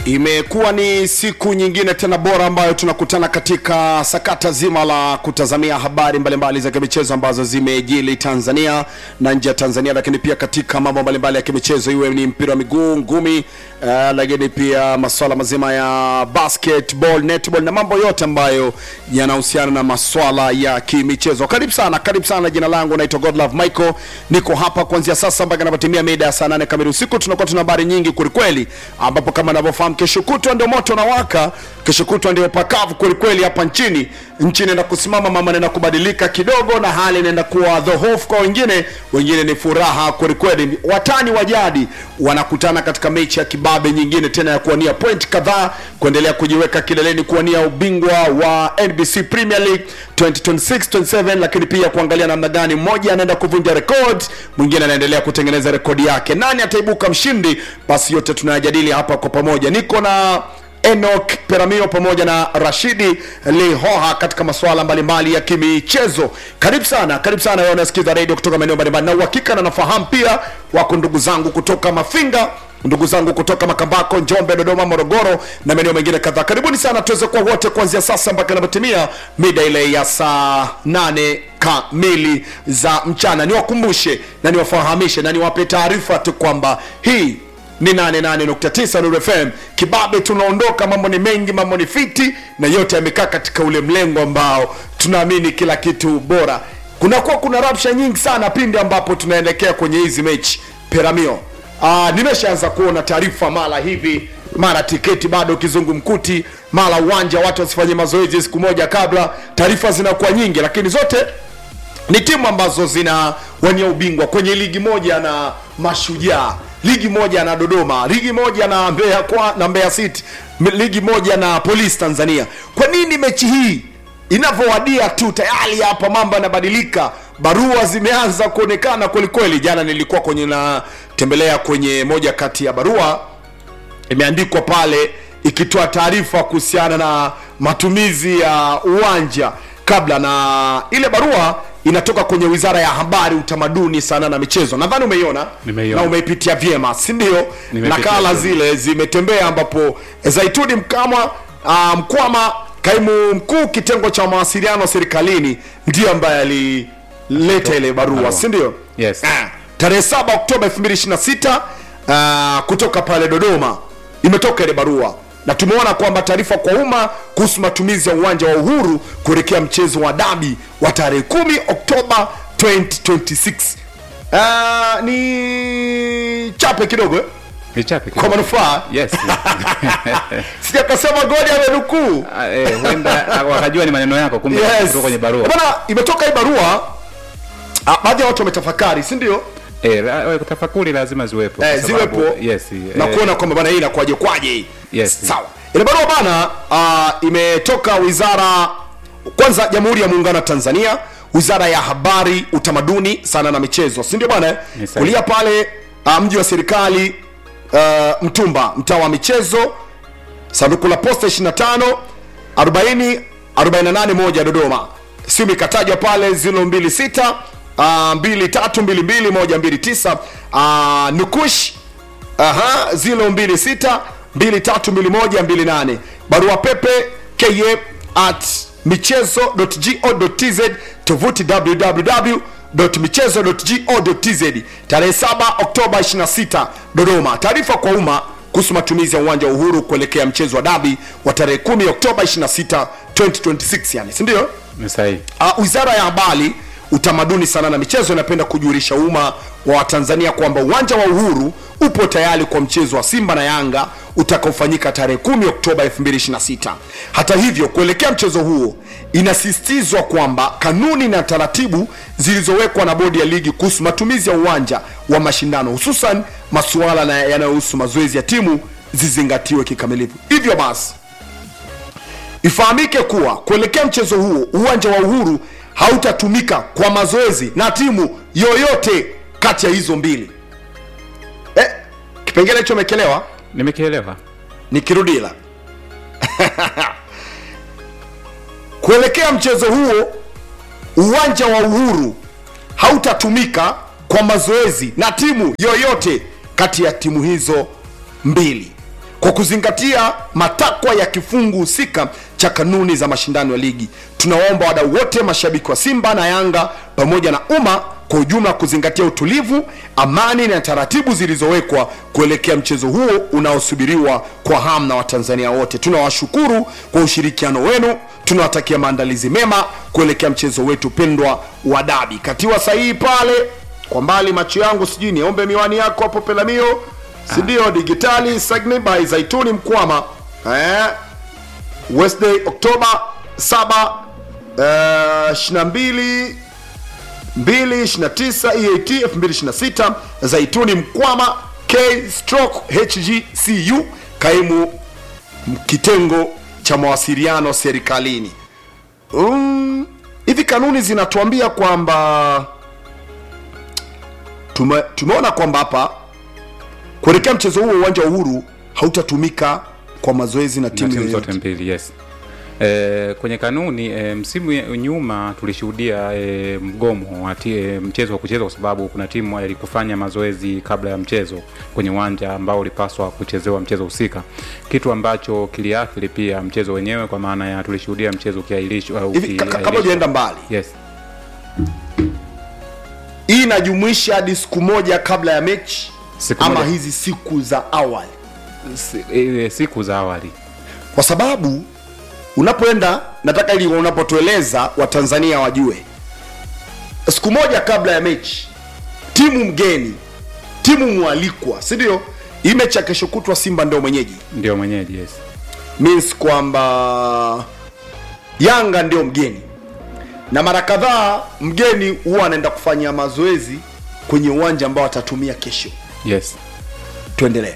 Imekuwa ni siku nyingine tena bora ambayo tunakutana katika sakata zima la kutazamia habari mbalimbali za kimichezo ambazo zimejili Tanzania na nje ya Tanzania, lakini pia katika mambo mbalimbali ya kimichezo, iwe ni mpira wa miguu, ngumi, uh, lakini pia masuala mazima ya basketball, netball na mambo yote ambayo yanahusiana na masuala ya kimichezo. Karibu sana, karibu sana. Jina langu naitwa Godlove Michael, niko hapa kuanzia sasa mpaka inapotimia mida ya saa nane kamili usiku. Tunakuwa tuna habari nyingi kwelikweli, ambapo kama navyofahamu kesho kutwa ndio moto na waka, kesho kutwa ndio pakavu kwelikweli hapa nchini. Nchi inaenda kusimama, mama inaenda kubadilika kidogo, na hali inaenda kuwa dhohofu kwa wengine, wengine ni furaha kwelikweli. Watani wa jadi wanakutana katika mechi ya kibabe nyingine tena ya kuwania point kadhaa, kuendelea kujiweka kileleni, kuwania ubingwa wa NBC Premier League 2026-27, lakini pia kuangalia namna gani mmoja anaenda kuvunja rekodi, mwingine anaendelea kutengeneza rekodi yake. Nani ataibuka mshindi? Basi yote tunayajadili hapa kwa pamoja. Niko na Enoch Peramio pamoja na Rashidi Lihoha katika masuala mbalimbali ya kimichezo. Karibu sana, karibu sana wewe unasikiza radio kutoka maeneo mbalimbali, na uhakika na nafahamu pia wako ndugu zangu kutoka Mafinga, ndugu zangu kutoka Makambako, Njombe, Dodoma, Morogoro na maeneo mengine kadhaa. Karibuni sana tuweze kuwa wote kuanzia sasa mpaka inapotimia mida ile ya saa nane kamili za mchana. Niwakumbushe na niwafahamishe na niwape taarifa tu kwamba hii ni 88.9 Nuru FM kibabe, tunaondoka. Mambo ni mengi, mambo ni fiti, na yote yamekaa katika ule mlengo ambao tunaamini kila kitu bora. Kunakuwa kuna rabsha nyingi sana pindi ambapo tunaelekea kwenye hizi mechi Peramio. Aa, nimeshaanza kuona taarifa mara hivi mara tiketi bado kizungumkuti, mara uwanja watu wasifanye mazoezi siku moja kabla. Taarifa zinakuwa nyingi, lakini zote ni timu ambazo zinawania ubingwa kwenye ligi moja na Mashujaa, ligi moja na Dodoma, ligi moja na Mbeya kwa na Mbeya City, m- ligi moja na Police Tanzania. Kwa nini mechi hii inavyowadia tu tayari hapa mambo yanabadilika, barua zimeanza kuonekana kweli kweli. Jana nilikuwa kwenye natembelea kwenye moja kati ya barua imeandikwa pale ikitoa taarifa kuhusiana na matumizi ya uwanja kabla, na ile barua inatoka kwenye Wizara ya Habari, Utamaduni, Sanaa na Michezo. Nadhani umeiona Nimeiona. na umeipitia vyema, si ndio? Nimepitia Nakala vyema. zile zimetembea, ambapo Zaituni Mkamwa uh, Mkwama, kaimu mkuu kitengo cha mawasiliano serikalini, ndiyo ambaye alileta ile barua, Barua. si ndio? Yes. Ah, tarehe 7 Oktoba 2026 uh, kutoka pale Dodoma imetoka ile barua na tumeona kwamba taarifa kwa umma kuhusu matumizi ya uwanja wa Uhuru kuelekea mchezo wa dabi wa tarehe 10 Oktoba 2026. Uh, ni chape kidogo eh? Nichape kwa kidogo. manufaa Yes. sijakasema goli amenukuu Ah, eh, huenda ah, wakajua ni maneno yako kumbe yes. kutoka kwenye barua. Bwana, imetoka hii barua ah, baadhi ya watu wametafakari si ndio Eh, la- eh, tafakuri lazima ziwepo. eh, kwa sababu- ziwepo Yes. na eh, kuona kwamba bana hii inakuwaje kwaje hii Yes. sawa ile barua bana uh, imetoka wizara kwanza jamhuri ya muungano wa tanzania wizara ya habari utamaduni sana na michezo si ndio bwana eh? Ni sahihi. kulia pale uh, mji wa serikali uh, mtumba mtaa wa michezo sanduku la posta 25 40 48 moja Dodoma. Simu ikatajwa pale 026 uh, 2322 129 uh, Nukush aha 026 232128 barua pepe ka at michezo.go.tz tovuti www.michezo.go.tz tarehe 7 Oktoba 26 Dodoma. Taarifa kwa umma kuhusu matumizi ya uwanja wa Uhuru kuelekea mchezo wa dabi wa tarehe 10 Oktoba 26 2026, yani si ndio? Ni sahihi. Uh, Wizara ya Habari, Utamaduni, Sanaa na Michezo inapenda kujulisha umma wa Watanzania kwamba uwanja wa Uhuru upo tayari kwa mchezo wa Simba na Yanga utakaofanyika tarehe 10 Oktoba 2026. Hata hivyo, kuelekea mchezo huo, inasisitizwa kwamba kanuni na taratibu zilizowekwa na bodi ya ligi kuhusu matumizi ya uwanja wa mashindano, hususan masuala na- yanayohusu mazoezi ya timu zizingatiwe kikamilifu. Hivyo basi Ifahamike kuwa kuelekea mchezo huo uwanja wa Uhuru hautatumika kwa mazoezi na timu yoyote kati ya hizo mbili. Eh, kipengele hicho umekelewa? Nimekielewa. Nikirudila kuelekea mchezo huo uwanja wa Uhuru hautatumika kwa mazoezi na timu yoyote kati ya timu hizo mbili. kwa kuzingatia matakwa ya kifungu husika cha kanuni za mashindano ya ligi tunawaomba wadau wote mashabiki wa simba na yanga pamoja na umma kwa ujumla kuzingatia utulivu amani na taratibu zilizowekwa kuelekea mchezo huo unaosubiriwa kwa hamu na watanzania wote tunawashukuru kwa ushirikiano wenu tunawatakia maandalizi mema kuelekea mchezo wetu pendwa wa dabi katiwa sahihi pale kwa mbali macho yangu sijui niombe miwani yako hapo pelamio sindio digitali Sagni by zaituni mkwama eh, Wednesday Oktoba 7 eh, 22 229 EAT 2026 Zaituni Mkwama K stroke HGCU kaimu kitengo cha mawasiliano serikalini. Um, hivi kanuni zinatuambia kwamba tume, tumeona kwamba hapa kuelekea mchezo huo uwanja wa Uhuru hautatumika kwa mazoezi na na timu timu yoyote. zote mbili yes E, kwenye kanuni e, msimu ya- nyuma tulishuhudia e, mgomo wa ti- e, mchezo wa kuchezwa kwa sababu kuna timu ilikufanya mazoezi kabla ya mchezo kwenye uwanja ambao ulipaswa kuchezewa mchezo husika, kitu ambacho kiliathiri pia mchezo wenyewe, kwa maana ya tulishuhudia mchezo ukiahirishwa au Hivi ka- ka- kabla ukiahirishwa. hujaenda mbali yes hii inajumuisha hadi siku moja kabla ya mechi Siku ama moja. hizi siku za awali Si- e, siku za awali kwa sababu unapoenda nataka ili unapotueleza watanzania wajue siku moja kabla ya mechi timu mgeni timu mwalikwa si ndio hii mechi ya kesho kutwa simba ndio mwenyeji ndio mwenyeji yes means kwamba yanga ndio mgeni na mara kadhaa mgeni huwa anaenda kufanya mazoezi kwenye uwanja ambao atatumia kesho yes tuendelee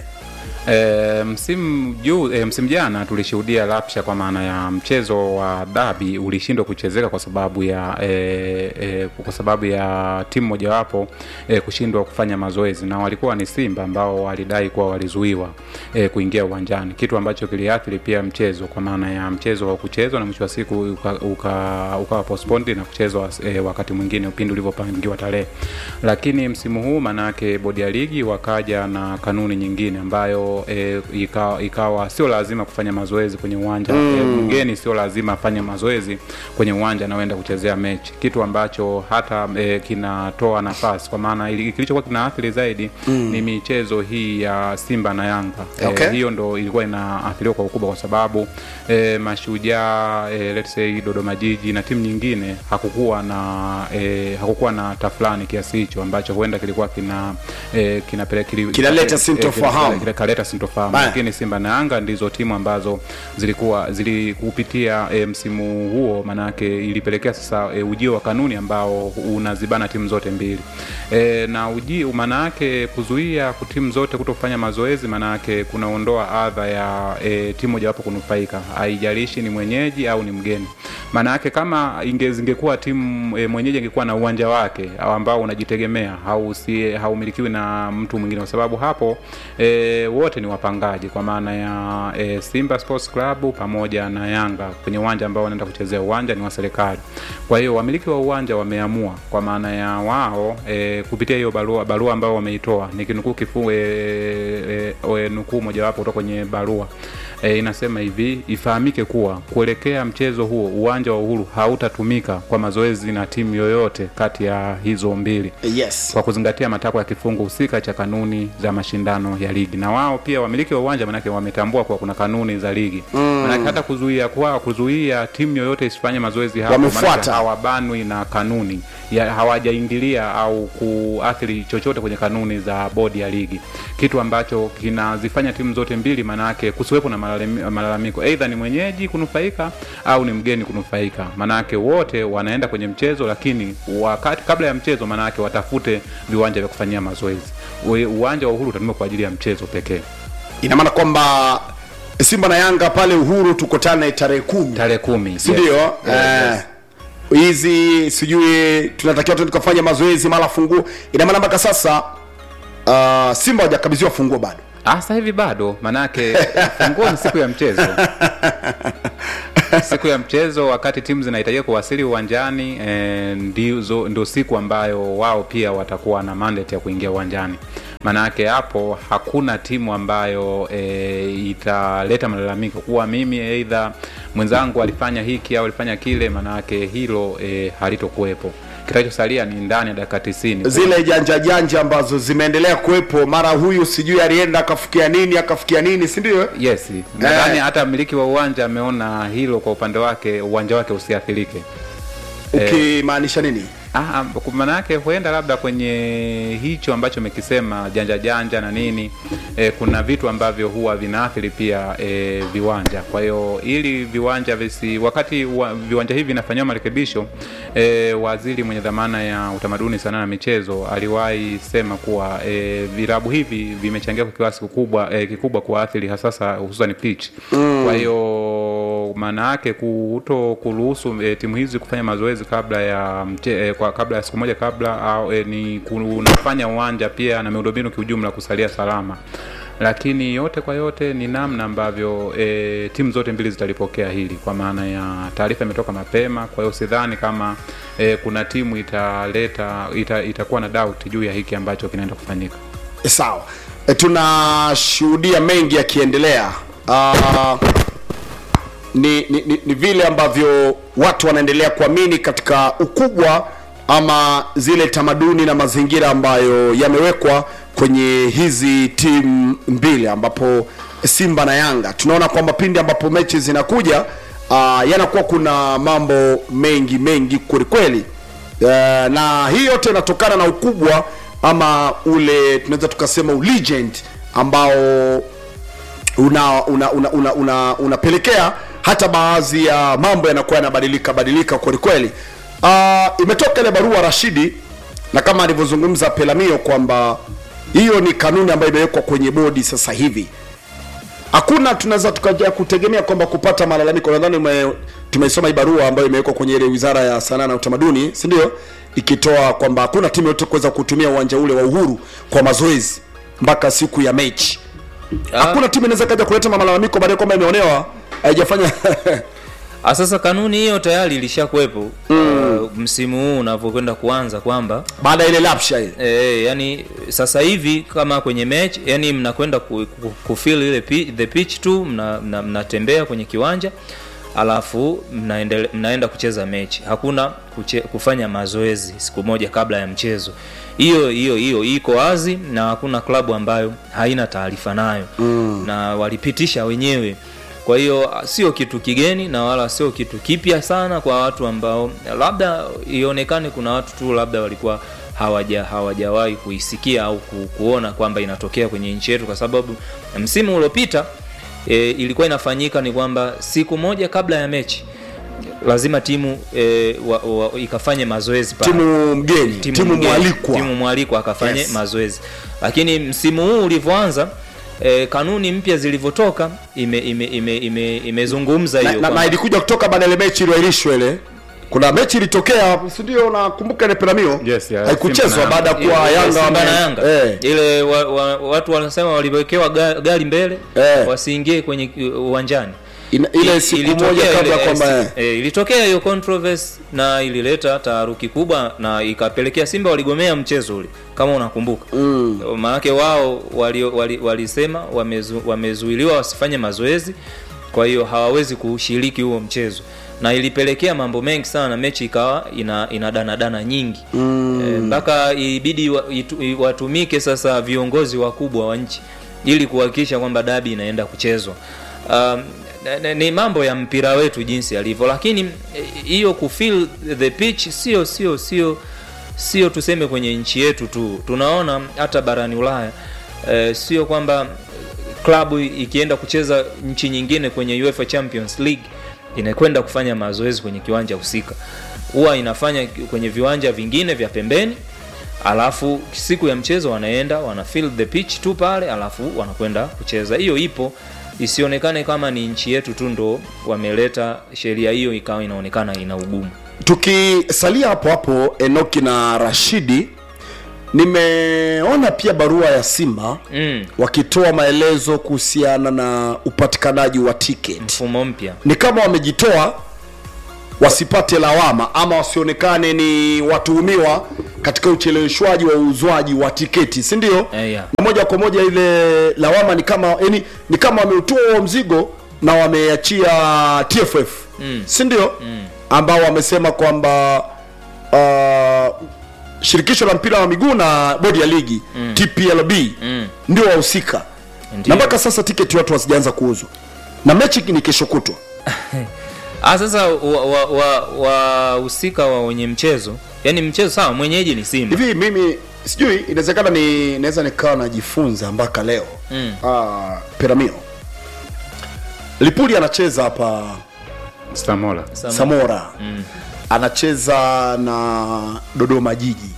E, msimu juu e, msimu jana tulishuhudia rapsha kwa maana ya mchezo wa dabi ulishindwa kuchezeka kwa sababu ya e, e, kwa sababu ya timu mojawapo e, kushindwa kufanya mazoezi na walikuwa ni Simba ambao walidai kuwa walizuiwa e, kuingia uwanjani, kitu ambacho kiliathiri pia mchezo kwa maana ya mchezo wa kuchezwa na mwisho wa siku ukawa uka, uka postponed na kuchezwa e, wakati mwingine upindi ulivyopangiwa tarehe. Lakini msimu huu manake bodi ya ligi wakaja na kanuni nyingine ambayo e, ikawa, ikawa sio lazima kufanya mazoezi kwenye uwanja mm. e, mgeni sio lazima afanye mazoezi kwenye uwanja anaoenda kuchezea mechi, kitu ambacho hata e, kinatoa nafasi kwa maana ili- kilichokuwa kinaathiri zaidi mm. ni michezo hii ya Simba na Yanga Okay. e, hiyo ndo ilikuwa inaathiriwa kwa ukubwa kwa sababu e, mashujaa e, let's say Dodoma Jiji na timu nyingine hakukuwa na e, hakukuwa na tafulani kiasi hicho ambacho huenda kilikuwa kina e, kinapeleka kili- Kinaleta e, sintofahamu. kile- kile- kaleta sintofahamu Baya. lakini Simba na Yanga ndizo timu ambazo zilikuwa zilikupitia e, msimu huo, manake ilipelekea sasa e, ujio wa kanuni ambao unazibana timu zote mbili e, na uji maana yake kuzuia ku- timu zote kutofanya mazoezi, maana yake kunaondoa adha ya e, timu mojawapo kunufaika, haijalishi ni mwenyeji au ni mgeni. Maana yake kama inge, zingekuwa timu e, mwenyeji ingekuwa na uwanja wake au ambao unajitegemea hausi haumilikiwi na mtu mwingine, kwa sababu hapo e, wote ni wapangaji kwa maana ya e, Simba Sports Club pamoja na Yanga kwenye uwanja ambao wanaenda kuchezea uwanja ni wa serikali. Kwa hiyo wamiliki wa uwanja wameamua kwa maana ya wao e, kupitia hiyo barua barua ambao wameitoa nikinukuu kifungu e, e, e, nukuu mojawapo kutoka kwenye barua e, inasema hivi ifahamike kuwa kuelekea mchezo huo uwanja wa Uhuru hautatumika kwa mazoezi na timu yoyote kati ya hizo mbili yes kwa kuzingatia matakwa ya kifungu husika cha kanuni za mashindano ya ligi. Na wao pia wamiliki wa uwanja manake wametambua kuwa kuna kanuni za ligi mm. manake hata kuzuia kwa kuzuia timu yoyote isifanye mazoezi hapo, Wamefuata. manake hawabanwi na kanuni ya, hawajaingilia au kuathiri chochote kwenye kanuni za bodi ya ligi, kitu ambacho kinazifanya timu zote mbili manake kusiwepo na malalami- malalamiko, aidha ni mwenyeji kunufaika au ni mgeni kunufaika. Manake wote wanaenda kwenye mchezo, lakini wakati kabla ya mchezo, manake watafute viwanja vya kufanyia mazoezi. Ue- Uwanja wa Uhuru utatumika kwa ajili ya mchezo pekee. ina maana kwamba simba na yanga pale uhuru tukutane tarehe kumi Tarehe kumi si ndio yes. Eh, hizi sijui tunatakiwa tu tukafanya mazoezi mara funguo ina maana mpaka sasa uh, simba hawajakabidhiwa funguo bado Ah, sasa hivi bado, manake funguo ni siku ya mchezo. siku ya mchezo, wakati timu zinahitajika kuwasili uwanjani eh, ndizo ndio siku ambayo wao pia watakuwa na mandate ya kuingia uwanjani. maanayake hapo hakuna timu ambayo e, italeta malalamiko kuwa mimi eidha mwenzangu alifanya hiki au alifanya kile maanayake hilo e, halitokuwepo kitachosalia ni ndani ya dakika tisini zile janja janja ambazo zimeendelea kuwepo mara huyu sijui alienda akafikia nini akafikia nini si ndio yes nadhani hata mmiliki wa uwanja ameona hilo kwa upande wake uwanja wake usiathirike ukimaanisha nini Ah, maana yake huenda labda kwenye hicho ambacho umekisema janja janja na nini e, kuna vitu ambavyo huwa vinaathiri pia e, viwanja. Kwa hiyo ili viwanja visi, wakati wa, viwanja hivi vinafanyiwa marekebisho e, waziri mwenye dhamana ya utamaduni, sanaa na michezo aliwahi sema kuwa e, vilabu hivi vimechangia kwa kiasi kikubwa e, kikubwa kuathiri hasasa hususan pitch mm. Kwa hiyo maana yake kuto kuruhusu e, timu hizi kufanya mazoezi kabla ya mche, e, kwa kabla ya siku moja kabla au e, ni kunafanya uwanja pia na miundombinu kiujumla kusalia salama lakini yote kwa yote ni namna ambavyo e, timu zote mbili zitalipokea hili kwa maana ya taarifa imetoka mapema kwa hiyo sidhani kama e, kuna timu italeta ita, itakuwa na doubt juu ya hiki ambacho kinaenda kufanyika e, sawa e, tunashuhudia mengi yakiendelea uh, ni, ni, ni, ni vile ambavyo watu wanaendelea kuamini katika ukubwa ama zile tamaduni na mazingira ambayo yamewekwa kwenye hizi timu mbili ambapo simba na yanga tunaona kwamba pindi ambapo mechi zinakuja uh, yanakuwa kuna mambo mengi mengi kwelikweli uh, na hii yote inatokana na ukubwa ama ule tunaweza tukasema ulegend ambao una una una una, una, unapelekea hata baadhi ya mambo yanakuwa yanabadilika badilika kwelikweli uh, imetoka ile barua rashidi na kama alivyozungumza pelamio kwamba hiyo ni kanuni ambayo imewekwa kwenye bodi sasa hivi hakuna tunaweza tukaja kutegemea kwamba kupata malalamiko nadhani ume- tumeisoma hii barua ambayo imewekwa kwenye ile wizara ya sanaa na utamaduni si ndio ikitoa kwamba hakuna timu yote kuweza kutumia uwanja ule wa uhuru kwa mazoezi mpaka siku ya mechi hakuna timu inaweza kaja kuleta malalamiko baadaye kwamba imeonewa haijafanya Ah, sasa kanuni hiyo tayari ilishakuwepo mm. uh, msimu huu unavyokwenda kuanza kwamba baada ya ile lapsha ile e, yani sasa hivi kama kwenye match yani mnakwenda ku, ku, kufeel ile pi, the pitch tu mnatembea mna, mnatembea kwenye kiwanja alafu mnaendele, mnaenda kucheza mechi hakuna kuche, kufanya mazoezi siku moja kabla ya mchezo hiyo hiyo hiyo iko wazi na hakuna klabu ambayo haina taarifa nayo mm. na walipitisha wenyewe kwa hiyo sio kitu kigeni na wala sio kitu kipya sana kwa watu ambao labda ionekane kuna watu tu labda walikuwa hawaja hawajawahi kuisikia au ku, kuona kwamba inatokea kwenye nchi yetu kwa sababu msimu uliopita e, ilikuwa inafanyika ni kwamba siku moja kabla ya mechi lazima timu e, wa, wa, ikafanye mazoezi pale timu mgeni timu, timu mgeni, mwalikwa timu mwalikwa akafanye Yes. yes. mazoezi lakini msimu huu ulivyoanza e, kanuni mpya zilivyotoka imezungumza ime, ime, ime, imezungumza na, hiyo na, na kwamba- ilikuja kutoka baada ya ile mechi iliyoahirishwa ile kuna mechi ilitokea si ndio nakumbuka ile piramio Yes, yeah, haikuchezwa Simba na baada ya ile- kuwa ile yanga Simba wame- na Yanga eh, ile wa, wa, watu wanasema waliwekewa ga- gari mbele Eh. wasiingie kwenye uh, uwanjani ina- ile I- siku ilitokea moja kabla ile- kwamba eh, eh, ilitokea hiyo controversy na ilileta taharuki kubwa na ikapelekea simba waligomea mchezo ule kama unakumbuka mm. maanake wao walisema wali, walisema wamezu, wamezuiliwa wasifanye mazoezi kwa hiyo hawawezi kushiriki huo mchezo na ilipelekea mambo mengi sana mechi ikawa ina, ina danadana nyingi mpaka mm. e, ibidi wa, itu, i- watumike sasa viongozi wakubwa wa nchi ili kuhakikisha kwamba dabi inaenda kuchezwa um, n- n- ni mambo ya mpira wetu jinsi yalivyo lakini eh, hiyo kufeel the pitch sio sio sio sio tuseme kwenye nchi yetu tu tunaona hata barani ulaya eh, sio kwamba klabu ikienda kucheza nchi nyingine kwenye UEFA Champions League inakwenda kufanya mazoezi kwenye kiwanja husika huwa inafanya kwenye viwanja vingine vya pembeni alafu siku ya mchezo wanaenda wana fill the pitch tu pale alafu wanakwenda kucheza hiyo ipo isionekane kama ni nchi yetu tu ndo wameleta sheria hiyo ikawa inaonekana ina ugumu tukisalia hapo hapo enoki na rashidi nimeona pia barua ya simba mm, wakitoa maelezo kuhusiana na upatikanaji wa ticket mfumo mpya ni kama wamejitoa wasipate lawama ama wasionekane ni watuhumiwa katika ucheleweshwaji wa uuzwaji wa tiketi si ndio Eh, yeah. na moja kwa moja ile lawama ni kama yani, ni kama wameutoa huo mzigo na wameachia TFF mm. si ndio mm. ambao wamesema kwamba uh, shirikisho la mpira wa miguu na bodi ya ligi mm. TPLB mm. ndio wahusika Ndio. na mpaka sasa tiketi watu hazijaanza kuuzwa na mechi ni kesho kutwa Ah, sasa wahusika wa, wa, wahusika wa wenye mchezo yani mchezo sawa mwenyeji ni simba hivi mimi sijui inawezekana ni naweza nikawa najifunza mpaka leo mm. uh, peramio lipuli anacheza hapa Stamola. Sama- samora mm. anacheza na dodoma jiji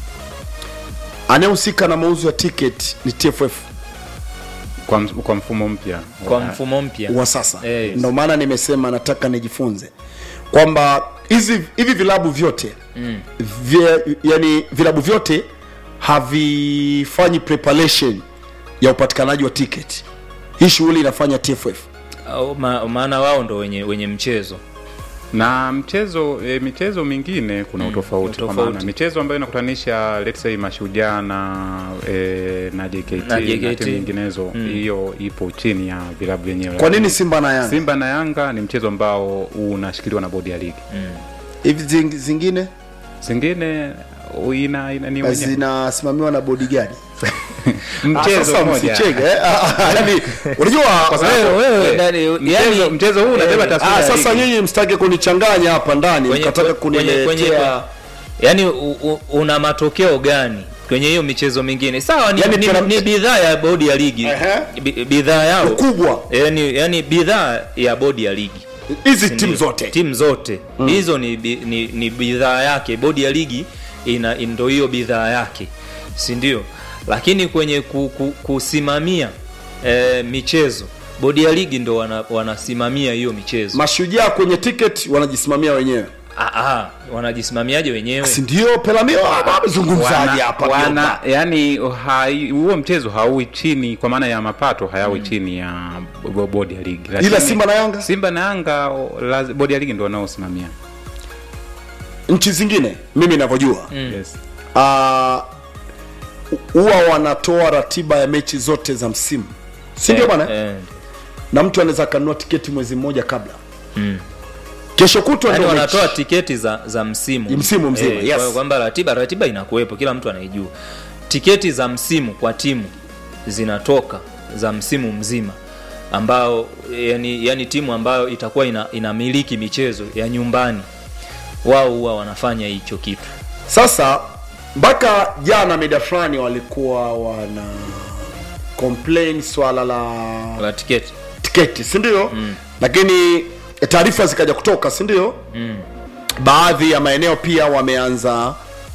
anayehusika na mauzo ya ticket ni tff Kwa, ms- kwa mfumo mpya kwa wa- mfumo mpya wa sasa Eh, ndio maana nimesema nataka nijifunze kwamba hizi hivi vilabu vyote mm. vye, yani vilabu vyote havifanyi preparation ya upatikanaji wa ticket hii shughuli inafanya tff Au ma, maana wao ndo wenye wenye mchezo na mchezo e, michezo mingine kuna utofauti kwa utofauti. maana michezo ambayo inakutanisha let's say mashujaa na e, na JKT Na na, JKT. timu nyinginezo hiyo ipo chini ya vilabu vyenyewe kwa nini simba na yanga Simba na Yanga ni mchezo ambao unashikiliwa na bodi ya ligi hivi zing- zingine zingine u- ina, ina, ni wenye- zinasimamiwa na bodi gani mchezo sasa mmoja msicheke eh? Ah, ah, yani unajua Kwa sababu, Wewe- wewe, eh, ndani- mchezo- yani- mchezo huu unabeba eh, taswira ah, ya sasa ligi. nyinyi msitake kunichanganya hapa ndani Kwenye- mkataka kwenye- kwenye- kuniletea yani u, u, una matokeo gani kwenye hiyo michezo mingine sawa ni, Yani ni, tena- ni bidhaa ya bodi ya ligi Ehe. Bi- bidhaa yao ukubwa yani, yani bidhaa ya bodi ya ligi hizi timu Ndio, zote timu zote hizo ni, bi- ni, ni bidhaa yake bodi ya ligi ina ndo hiyo bidhaa yake si ndio lakini kwenye ku, ku, kusimamia e, michezo bodi ya ligi ndo wana, wanasimamia hiyo michezo mashujaa kwenye ticket wanajisimamia wenyewe ah, ah, wanajisimamiaje wenyewe si ndio pelamio amezungumzaji wana, hapa wana, Biomba? yani hai- huo mchezo hauwi chini kwa maana ya mapato hayawi chini ya bo- bodi ya ligi ila Lakini simba na yanga Simba na Yanga o, laz- bodi ya ligi ndio wanaosimamia nchi zingine mimi navyojua yes. ah, huwa wanatoa ratiba ya mechi zote za msimu si ndio Eh, bwana eh. na mtu anaweza akanunua tiketi mwezi mmoja kabla kesho kutwa Yaani ndio mechi. wanatoa tiketi za za msimu Msimu mzima, yes. kwa- kwamba ratiba ratiba inakuwepo kila mtu anaijua tiketi za msimu kwa timu zinatoka za msimu mzima ambao yani, yani timu ambayo itakuwa ina, inamiliki michezo ya nyumbani wao huwa wanafanya hicho kitu sasa mpaka jana mida fulani walikuwa wana complain swala la la tiketi tiketi si ndio mm. lakini taarifa zikaja kutoka si ndio mm. baadhi ya maeneo pia wameanza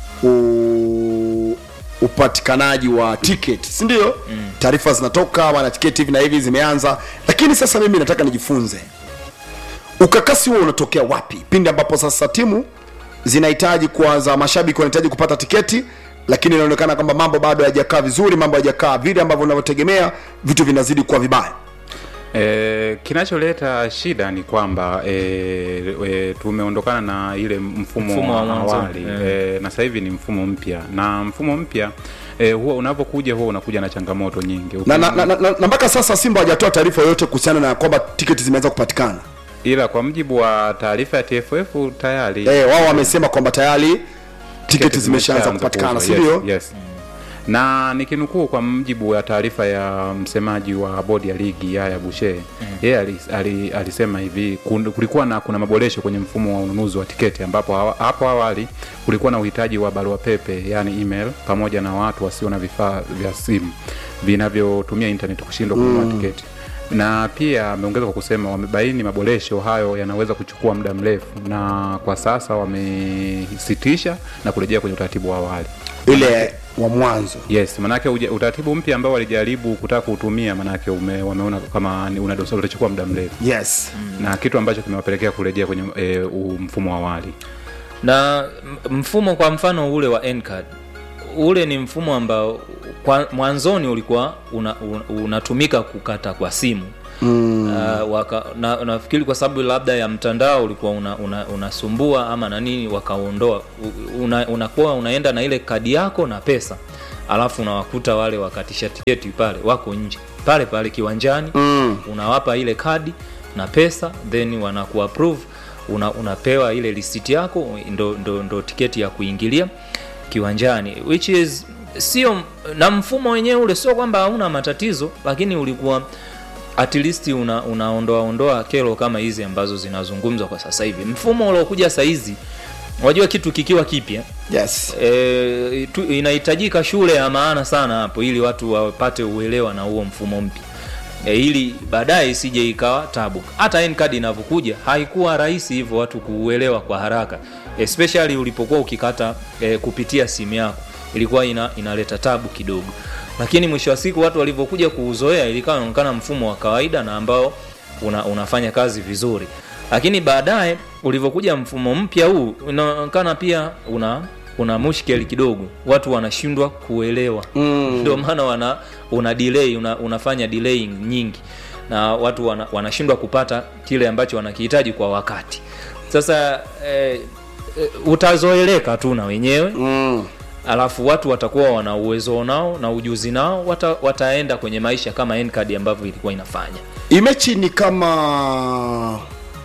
u... upatikanaji wa tiketi si ndio mm. taarifa zinatoka wana tiketi hivi na hivi zimeanza lakini sasa mimi nataka nijifunze ukakasi huo unatokea wapi pindi ambapo sasa timu zinahitaji kuanza mashabiki wanahitaji kupata tiketi lakini inaonekana kwamba mambo bado hayajakaa vizuri mambo hayajakaa vile ambavyo unavyotegemea vitu vinazidi kuwa vibaya E, kinacholeta shida ni kwamba e, e, tumeondokana na ile mfumo, Mfumo wa wa mwanzo, awali yeah. e, na sasa hivi ni mfumo mpya na mfumo mpya e, huwa unapokuja huwa unakuja na changamoto nyingi na, na, na, na, na, na mpaka sasa simba hajatoa taarifa yoyote kuhusiana na kwamba tiketi zimeanza kupatikana ila kwa mjibu wa taarifa ya TFF tayari eh, wao wamesema kwamba tayari tiketi tiketi zimeshaanza kupatikana si ndio yes, yes. na nikinukuu kwa mjibu wa taarifa ya msemaji wa bodi ya ligi Yaya Bushe yeye ali, ali, alisema hivi kun- kulikuwa na kuna maboresho kwenye mfumo wa ununuzi wa tiketi ambapo hawa- hapo awali kulikuwa na uhitaji wa barua pepe yani email pamoja na watu wasio na vifaa vya simu vinavyotumia internet kushindwa kununua tiketi na pia ameongeza kwa kusema wamebaini maboresho hayo yanaweza kuchukua muda mrefu na kwa sasa wamesitisha na kurejea kwenye utaratibu wa awali ile wa mwanzo yes manake uja- utaratibu mpya ambao walijaribu kutaka kuutumia manake ume, wameona kama ni una dosari utachukua muda mrefu yes na kitu ambacho kimewapelekea kurejea kwenye e, u- mfumo wa awali na m- mfumo kwa mfano ule wa Ncard ule ni mfumo ambao kwa, mwanzoni ulikuwa una, un, unatumika kukata kwa simu mm. uh, waka, na, nafikiri kwa sababu labda ya mtandao ulikuwa unasumbua una, unasumbua ama na nini wakaondoa una, unakuwa unaenda na ile kadi yako na pesa alafu unawakuta wale wakatisha tiketi pale wako nje pale pale kiwanjani mm. unawapa ile kadi na pesa then wanakuapprove una, unapewa ile lisiti yako ndo, ndo, ndo tiketi ya kuingilia kiwanjani which is sio na mfumo wenyewe ule sio kwamba hauna matatizo lakini ulikuwa at least una, unaondoa ondoa kero kama hizi ambazo zinazungumzwa kwa sasa hivi mfumo uliokuja sahizi unajua kitu kikiwa kipya yes e, tu, inahitajika shule ya maana sana hapo ili watu wapate uelewa na huo mfumo mpya e, ili baadaye isije ikawa tabu hata ncard inavyokuja haikuwa rahisi hivyo watu kuuelewa kwa haraka especially ulipokuwa ukikata e, kupitia simu yako ilikuwa ina, inaleta tabu kidogo lakini mwisho wa siku watu walivyokuja kuuzoea ilikawa inaonekana mfumo wa kawaida na ambao una, unafanya kazi vizuri lakini baadaye ulivyokuja mfumo mpya huu unaonekana pia una una mushkeli kidogo watu wanashindwa kuelewa mm. ndio maana wana una delay una, unafanya delay nyingi na watu wana, wanashindwa kupata kile ambacho wanakihitaji kwa wakati sasa eh, eh, utazoeleka tu na wenyewe mm. alafu watu watakuwa wana uwezo nao na ujuzi nao wata, wataenda kwenye maisha kama ncard ambavyo ilikuwa inafanya imechi ni kama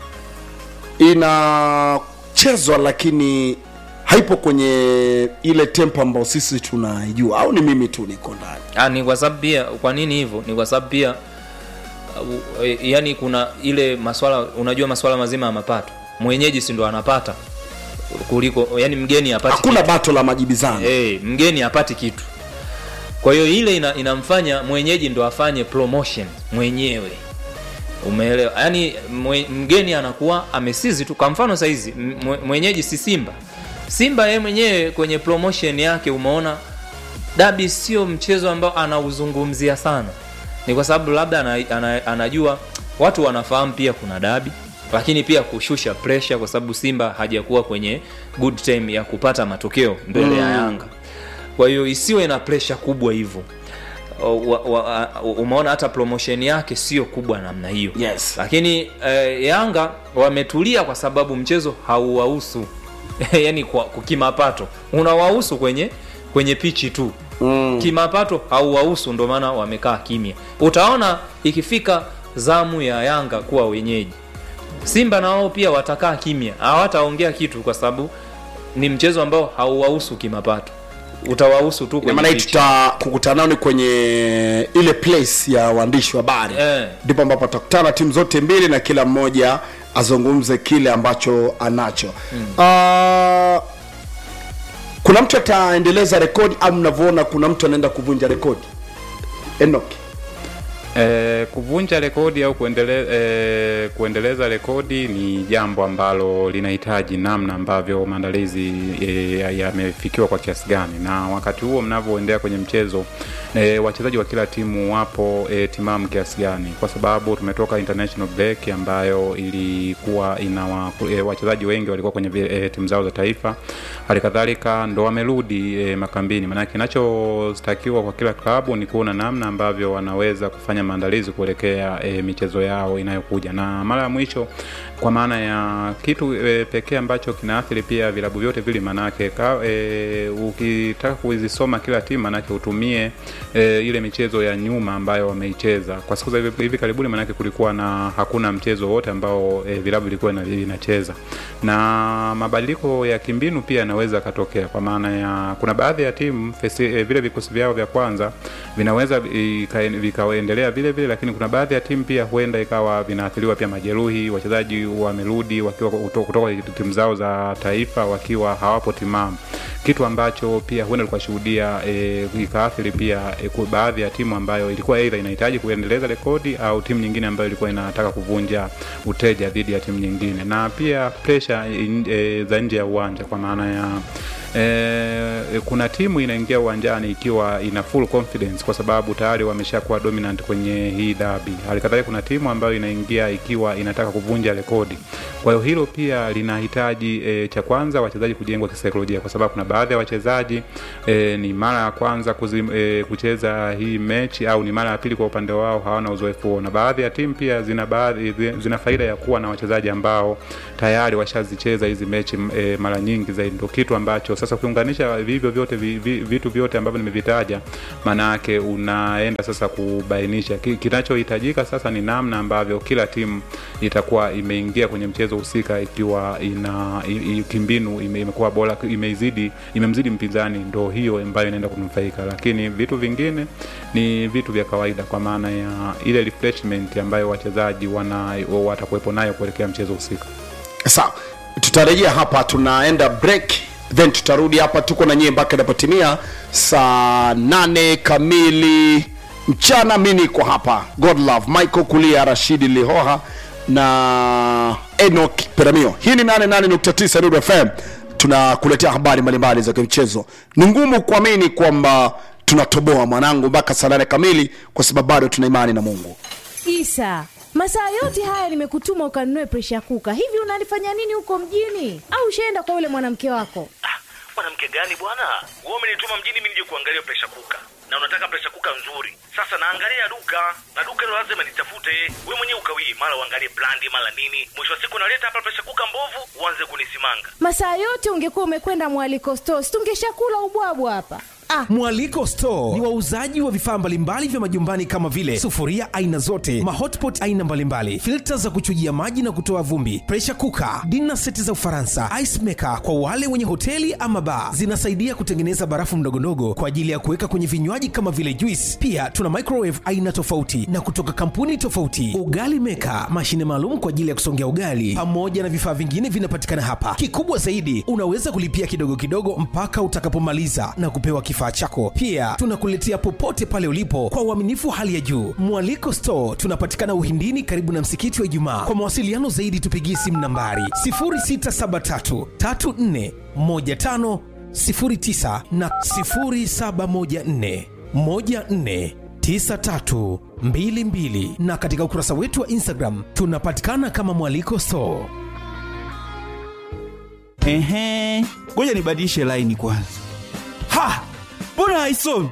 inachezwa lakini haipo kwenye ile tempo ambayo sisi tunaijua au ni mimi tu niko ndani Ah, ni kwa sababu pia kwa nini hivyo ni kwa sababu pia uh, e, yani kuna ile maswala unajua maswala mazima ya mapato mwenyeji si ndo anapata kuliko yani mgeni apati hakuna bato la majibizano hey, mgeni apati kitu kwa hiyo ile ina, inamfanya mwenyeji ndo afanye promotion mwenyewe umeelewa yaani mwe, mgeni anakuwa amesizi tu kwa mfano sahizi mwe- mwenyeji si simba simba yeye mwenyewe kwenye promotion yake umeona dabi sio mchezo ambao anauzungumzia sana ni kwa sababu labda ana, ana, anajua watu wanafahamu pia kuna dabi lakini pia kushusha pressure kwa sababu simba hajakuwa kwenye good time ya kupata matokeo mbele mm. ya yanga kwa hiyo isiwe na pressure kubwa hivyo O- wa- wa- umeona hata promotion yake sio kubwa namna hiyo Yes. lakini eh, yanga wametulia kwa sababu mchezo hauwahusu yani kwa, kwa kimapato unawahusu kwenye kwenye pichi tu mm. kimapato hauwahusu ndo maana wamekaa kimya utaona ikifika zamu ya yanga kuwa wenyeji simba na wao pia watakaa kimya hawataongea kitu kwa sababu ni mchezo ambao hauwahusu kimapato utawahusu tu Ina kwenye maana hii pichi. tutakukutana nao ni kwenye ile place ya waandishi wa habari Eh. ndipo ambapo tutakutana timu zote mbili na kila mmoja azungumze kile ambacho anacho mm. uh, kuna mtu ataendeleza rekodi au mnavyoona kuna mtu anaenda kuvunja rekodi enoki E, kuvunja rekodi au kuendele, e, kuendeleza rekodi ni jambo ambalo linahitaji namna ambavyo maandalizi e, yamefikiwa kwa kiasi gani, na wakati huo mnavyoendelea kwenye mchezo e, wachezaji wa kila timu wapo e, timamu kiasi gani, kwa sababu tumetoka international break ambayo ilikuwa ina wa, e, wachezaji wengi walikuwa kwenye e, timu zao za taifa, hali kadhalika ndo wamerudi e, makambini. Maanake kinachotakiwa kwa kila klabu ni kuona namna ambavyo wanaweza kufanya maandalizi kuelekea e, michezo yao inayokuja, na mara ya mwisho kwa maana ya kitu e, pekee ambacho kinaathiri pia vilabu vyote vile, manake ka, e, ukitaka kuzisoma kila timu manake utumie e, ile michezo ya nyuma ambayo wameicheza kwa siku za hivi, hivi karibuni, manake kulikuwa na hakuna mchezo wote ambao e, vilabu vilikuwa ina- vinacheza, na mabadiliko ya kimbinu pia yanaweza yakatokea, kwa maana ya kuna baadhi ya timu fesi, e, vile vikosi vyao vya kwanza vinaweza ika- vikaendelea vile vile, lakini kuna baadhi ya timu pia huenda ikawa vinaathiriwa pia majeruhi, wachezaji wamerudi wakiwa kuto- kutoka timu zao za taifa wakiwa hawapo timamu, kitu ambacho pia huenda tukashuhudia e, ikaathiri pia e, kwa baadhi ya timu ambayo ilikuwa aidha inahitaji kuendeleza rekodi au timu nyingine ambayo ilikuwa inataka kuvunja uteja dhidi ya timu nyingine, na pia presha e, za nje ya uwanja kwa maana ya e, kuna timu inaingia uwanjani ikiwa ina full confidence kwa sababu tayari wameshakuwa dominant kwenye hii dabi. Halikadhalika kuna timu ambayo inaingia ikiwa inataka kuvunja rekodi. Kwa hiyo hilo pia linahitaji e, cha kwanza wachezaji kujengwa kisaikolojia, kwa sababu kuna baadhi ya wachezaji e, ni mara ya kwanza kuzim, e, kucheza hii mechi au ni mara ya pili kwa upande wao, hawana uzoefu huo, na baadhi ya timu pia zina baadhi zina faida ya kuwa na wachezaji ambao tayari washazicheza hizi mechi e, mara nyingi zaidi. Ndio kitu ambacho sasa ukiunganisha vivyo vyote vi, vi, vitu vyote ambavyo nimevitaja, maana yake unaenda sasa kubainisha ki, kinachohitajika sasa ni namna ambavyo kila timu itakuwa imeingia kwenye mchezo husika ikiwa ina i- i- kimbinu ime- imekuwa bora imeizidi imemzidi mpinzani, ndo hiyo ambayo inaenda kunufaika, lakini vitu vingine ni vitu vya kawaida, kwa maana ya ile refreshment ambayo wachezaji wana watakuwepo nayo kuelekea mchezo husika. sawa tutarejea hapa tunaenda break then tutarudi hapa tuko na nyie mpaka inapotimia saa nane kamili mchana mi niko hapa godlove michael kulia rashidi lihoha na enok peramio hii ni 88.9 Nuru fm tunakuletea habari mbalimbali za kimchezo ni ngumu kuamini kwamba tunatoboa mwanangu mpaka saa nane kamili kwa sababu bado tuna imani na mungu Isa, masaa yote haya nimekutuma ukanunue presha kuka. Hivi unalifanya nini huko mjini? Au ushaenda kwa yule mwanamke wako? Ah, mwanamke gani bwana wewe umenituma mjini mimi nije kuangalia presha kuka na unataka presha kuka nzuri sasa naangalia duka na duka hilo lazima nitafute we mwenyewe ukawii mara uangalie brandi mara nini mwisho wa siku naleta hapa presha kuka mbovu uanze kunisimanga Masaa yote ungekuwa umekwenda mwaliko stores, tungeshakula ubwabwa hapa. Ah, Mwaliko Store ni wauzaji wa vifaa mbalimbali vya majumbani kama vile sufuria aina zote, mahotpot aina mbalimbali, filta za kuchujia maji na kutoa vumbi, pressure cooker, dinner seti za Ufaransa, ice maker kwa wale wenye hoteli ama bar. Zinasaidia kutengeneza barafu ndogondogo kwa ajili ya kuweka kwenye vinywaji kama vile juice. Pia tuna microwave aina tofauti na kutoka kampuni tofauti, ugali maker, mashine maalum kwa ajili ya kusongea ugali, pamoja na vifaa vingine vinapatikana hapa. Kikubwa zaidi, unaweza kulipia kidogo kidogo mpaka utakapomaliza na kupewa kifaa chako. Pia tunakuletea popote pale ulipo kwa uaminifu hali ya juu. Mwaliko Store tunapatikana Uhindini, karibu na msikiti wa Ijumaa. Kwa mawasiliano zaidi, tupigie simu nambari 0673 34 15 09 na 0714 14 9322 na katika ukurasa wetu wa Instagram tunapatikana kama Mwaliko Store. Ehe, ngoja nibadilishe laini kwanza. Ha, mbona haisomi?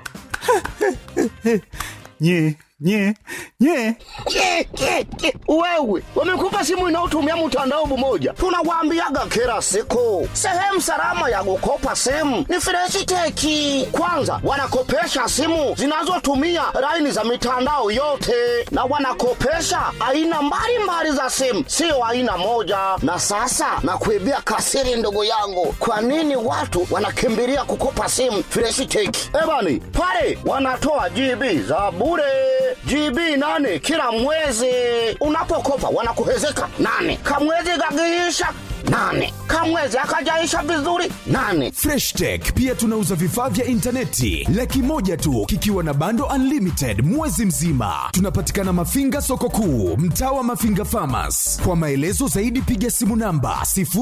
nye nye nye Ke, ke, ke. Wewe wamekupa simu inayotumia mtandao mmoja, tunawaambiaga kila siku, sehemu salama ya kukopa simu ni Freshiteki. Kwanza wanakopesha simu zinazotumia laini za mitandao yote, na wanakopesha aina mbalimbali za simu, sio aina moja. Na sasa nakuibia kasiri, ndugu yangu, kwa nini watu wanakimbilia kukopa simu Freshiteki? Ebani pale wanatoa GB za bure GB nane kila mwezi. Unapokopa wanakuhezeka nane, kamwezi kakiisha nane, kamwezi akajaisha vizuri nane. freshtech pia tunauza vifaa vya intaneti laki moja tu kikiwa na bando unlimited mwezi mzima tunapatikana mafinga soko kuu mtaa wa mafinga famas kwa maelezo zaidi piga simu namba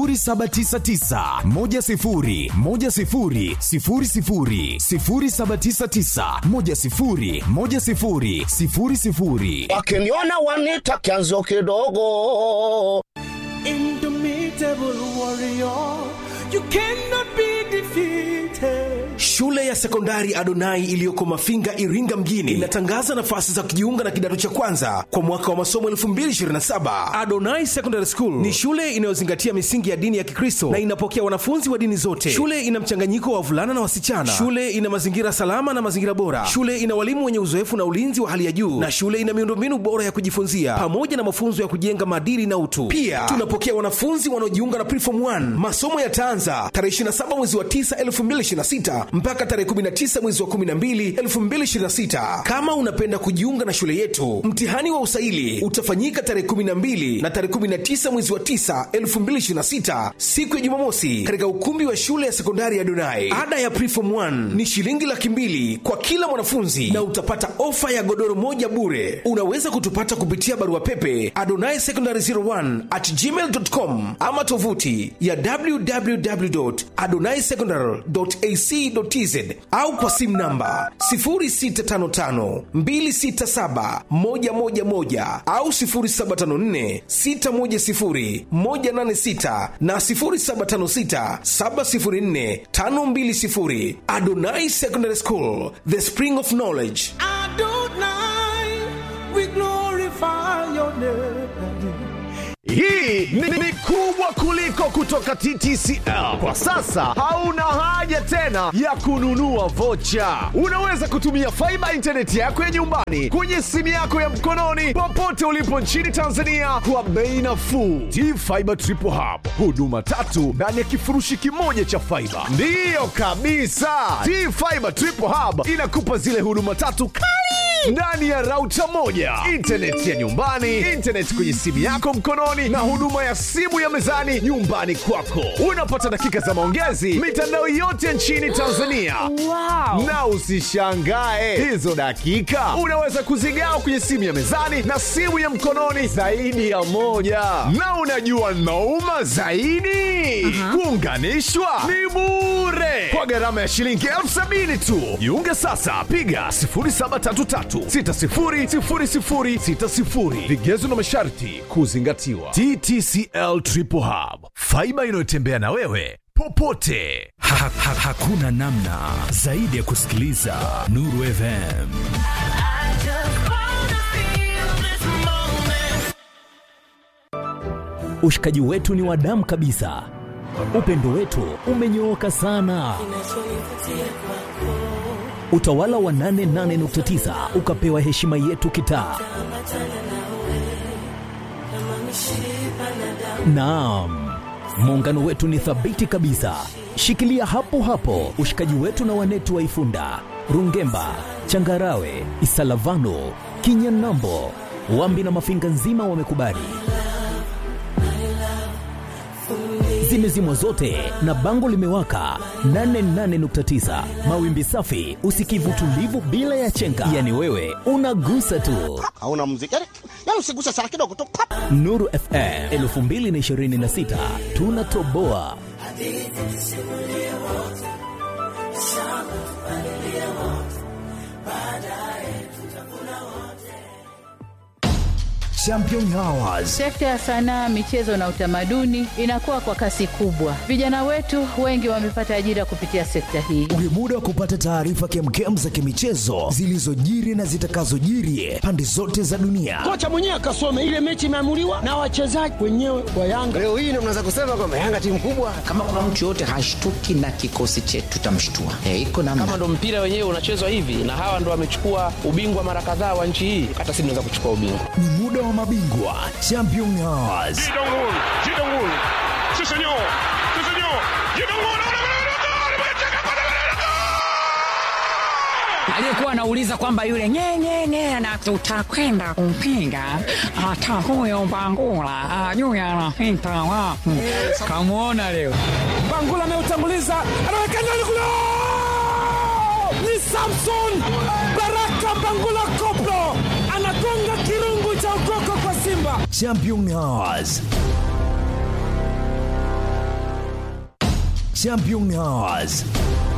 799 Wakiniona wanita kianzo kidogo. Indomitable warrior, you cannot be defeated. Shule ya sekondari Adonai iliyoko Mafinga, Iringa mjini inatangaza nafasi za kujiunga na kidato cha kwanza kwa mwaka wa masomo 2027. Adonai Secondary School ni shule inayozingatia misingi ya dini ya Kikristo na inapokea wanafunzi wa dini zote. Shule ina mchanganyiko wa wavulana na wasichana. Shule ina mazingira salama na mazingira bora. Shule ina walimu wenye uzoefu na ulinzi wa hali ya juu, na shule ina miundombinu bora ya kujifunzia pamoja na mafunzo ya kujenga maadili na utu. Pia tunapokea wanafunzi wanaojiunga na Preform 1. Masomo yataanza tarehe 27 mwezi wa 9 2026 mpaka tarehe 19 mwezi wa 12 2026. Kama unapenda kujiunga na shule yetu, mtihani wa usaili utafanyika tarehe 12 na tarehe 19 mwezi wa 9 2026, siku ya Jumamosi, katika ukumbi wa shule ya sekondari ya Donai. Ada ya preform 1 ni shilingi laki mbili kwa kila mwanafunzi na utapata ofa ya godoro moja bure. Unaweza kutupata kupitia barua pepe adonai secondary 01 at gmail.com ama tovuti ya www.adonaisecondary.ac.tz au kwa simu namba 0655267111 au 0754610186 na 0756704520. Adonai Secondary School, the spring of knowledge. Hii ni, ni kubwa kuliko kutoka TTCL. Kwa sasa hauna haja tena ya kununua vocha. Unaweza kutumia faiba intaneti yako ya nyumbani kwenye simu yako ya mkononi popote ulipo nchini Tanzania kwa bei nafuu. T-Fiber Triple Hub, huduma tatu ndani ya kifurushi kimoja cha faiba. Ndiyo kabisa, T-Fiber Triple Hub inakupa zile huduma tatu kali ndani ya rauta moja, intaneti ya nyumbani, intaneti kwenye simu yako mkononi, na huduma ya simu ya mezani nyumbani kwako. Unapata dakika za maongezi mitandao yote nchini Tanzania. Wow. Na usishangae hizo dakika unaweza kuzigawa kwenye simu ya mezani na simu ya mkononi zaidi ya moja. Na unajua nauma zaidi, kuunganishwa ni bure kwa gharama ya shilingi elfu sabini tu. Jiunge sasa, piga 0733600060. Vigezo na masharti kuzingatiwa. TTCL Triple Hub, faiba inayotembea na wewe popote. Ha, ha, hakuna namna zaidi ya kusikiliza Nuru FM. Ushikaji wetu ni wa damu kabisa, upendo wetu umenyooka sana. Utawala wa 88.9 ukapewa heshima yetu kitaa. Naam, muungano wetu ni thabiti kabisa. Shikilia hapo hapo ushikaji wetu na wanetu wa Ifunda, Rungemba, Changarawe, Isalavano, Kinyanambo, Wambi na Mafinga nzima wamekubali. Zimezimwa zote na bango limewaka 88.9 mawimbi safi, usikivu tulivu bila ya chenga, yani wewe unagusa tu. hauna muziki yani, yani usiguse sana kidogo tu pap. Nuru FM 2026 tunatoboa. Champion Hours. Sekta ya sanaa, michezo na utamaduni inakuwa kwa kasi kubwa. Vijana wetu wengi wamepata ajira kupitia sekta hii. Ni muda wa kupata taarifa kemkem za kimichezo zilizojiri na zitakazojiri pande zote za dunia. kocha mwenyewe akasome ile mechi imeamuliwa na wachezaji wenyewe wa Yanga. Leo hii ndio mnaweza kusema kwamba Yanga timu kubwa. kama kuna mtu yoyote hashtuki na kikosi chetu tutamshtua e, iko namna kama ndo mpira wenyewe unachezwa hivi na hawa ndo wamechukua ubingwa mara kadhaa wa nchi hii hata sisi tunaweza kuchukua ubingwa Ni muda wa mabingwa Champion Hours. aliyekuwa anauliza kwamba yule nyenyenye na tutakwenda kumpinga hata huyo Mbangula ajui anapita wapi. Kamwona leo Bangula ameutanguliza, anaweka ndani kule, ni Samson Baraka Bangula Koplo anagonga kirungu cha ukoko kwa Simba. Champion Hours. Champion Hours.